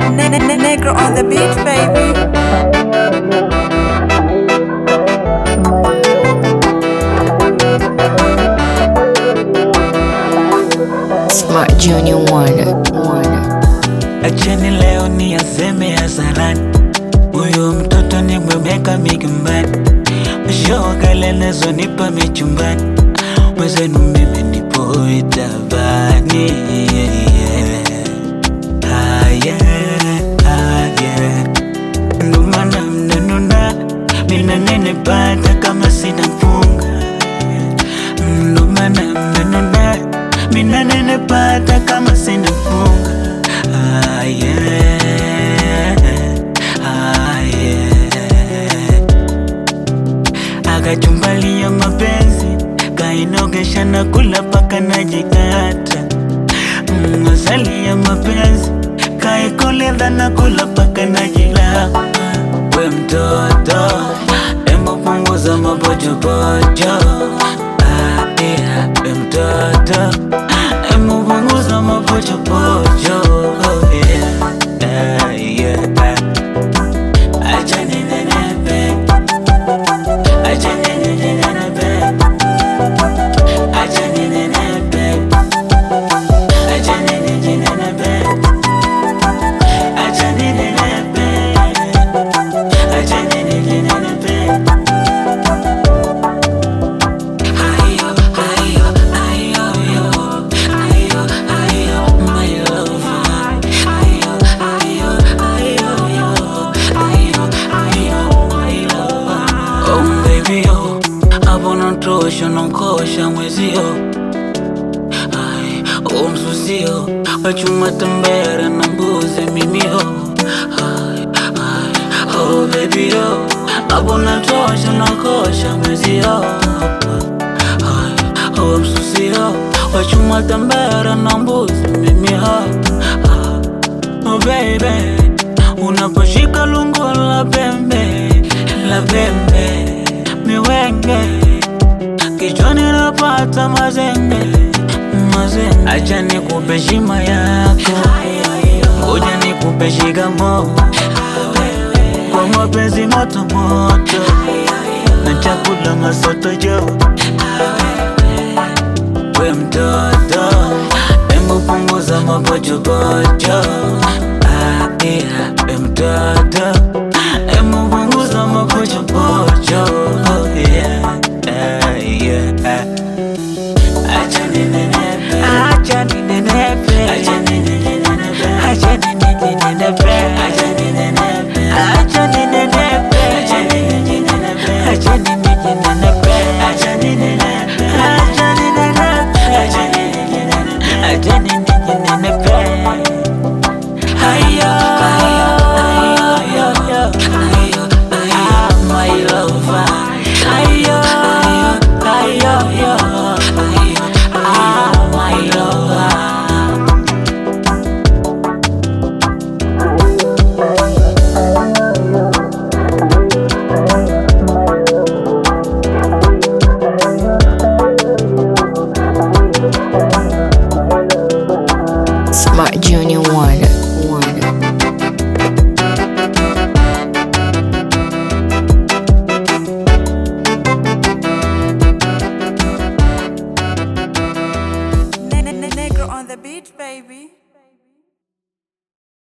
Negro on the beat, baby. Smart Junior One. One. Acheni leo ni aseme hasarani, huyu mtoto ni mwemeka mikimbani, mshokalelezo nipa michumbani, mwezenu mimi nipo itabani. Haya, haya, ndo maana mnanuna, mina nenepata kama sina mfunga ndo maana mnanuna, mina nenepata kama sina mfunga Ah, yeah. Ah, yeah. akachumbalia mapenzi kainogesha na kula paka najikata Mm, asali ya mapenzi kaikoleza na kula paka najilapa we mtoto embo punguza mapochopocho Ah, yeah. we mtoto embo punguza mapochopocho oh, yeah. Ah, yeah. Acha ninenepe Acha ninenepe Acha ninenepe Acha ninenepe Acha ninenepe Acha ninenepe Ayo, ayo, ayo, yo. Ayo, ayo, my lover. Ayo, ayo, ayo, yo. Ayo, ayo, my lover. Oh, baby, yo. Hapo natosha nankosha mwezio Ai, oh, msusio wachuma tembera na mbuzi mimio Ai, ai, oh, baby, yo. Hapo natosha nankosha mwezio Ai, oh, msusio wachuma tembera na mbuzi mimio Oh baby, unaposhika lungu la pembe la pembe miwenge kichwani napata mazenge mazenge, acha nikupe shima yako, ngoja nikupe shikamo kwa mapenzi moto moto na chakula masoto jo we mtoto, embu punguza mapochopocho Ah, yeah, we mtoto, embu punguza mapochopocho oh, yeah, ah, yeah. Acha ninenepe, acha ninenepe, acha ninenepe, acha ninenepe,